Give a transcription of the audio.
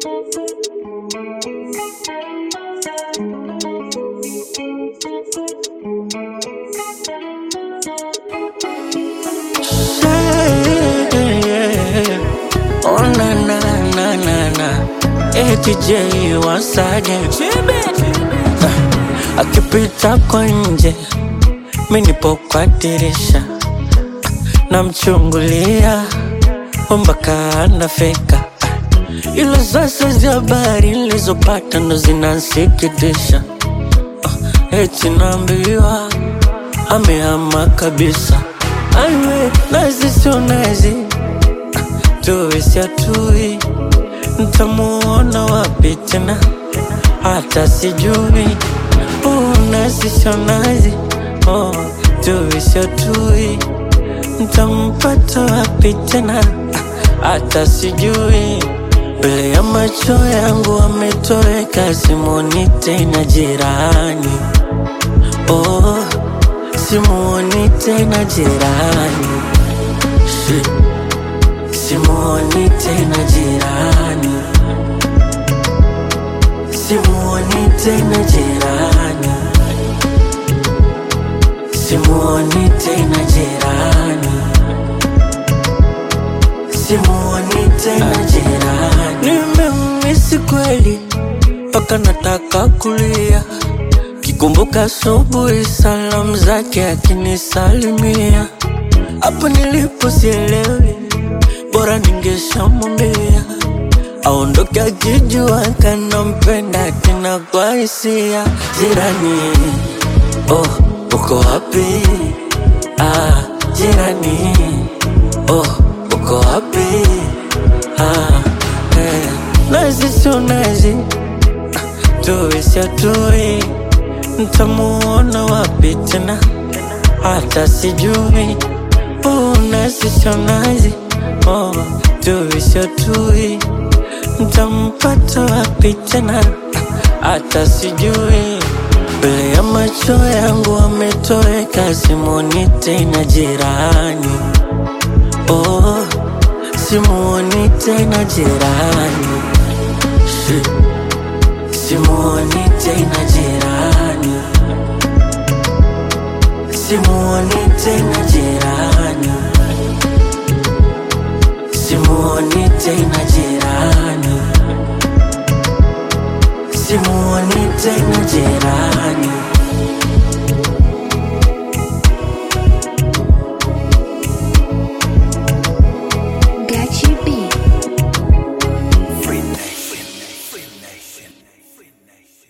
Yeah. Oh na na na na na ATJ once again Ah, akipita kwa nje mi nipo kwa dirisha namchungulia mpaka anafika ila sasa za habari nilizopata ndo zinansikitisha Ah, eti naambiwa amehama kabisa aiwe nazi sio nazi tuwe siatui ntamuona wapi tena hata sijui uh, nazi sio nazi oh, tuwe siatui ntampata wapi tena hata sijui mbele ya macho yangu ametoweka simoni tena jirani oh, simuoni tena jirani Shit. simuoni tena jirani simuoni tena jirani simuoni tena jirani simuoni tena jirani nimemisi kweli mpaka nataka kulia kikumbuka asubuhi salamu zake akinisalimia hapo nilipo sielewi bora ningeshamwambia aondoke akijua kanampenda tena kwa hisia jirani oh uko wapi ah jirani oh uko wapi ah eh. nazi sio nazi tuwe siatui ntamuona wapi tena hata sijui oh, nazi sio nazi oh, tuwe siatui ntampata wapi tena hata sijui mbele ya macho yangu ametoweka simoni tena jirani oh, simuoni tena jirani Shit. simuoni tena jirani simuoni tena jirani simuoni tena jirani simuoni tena jirani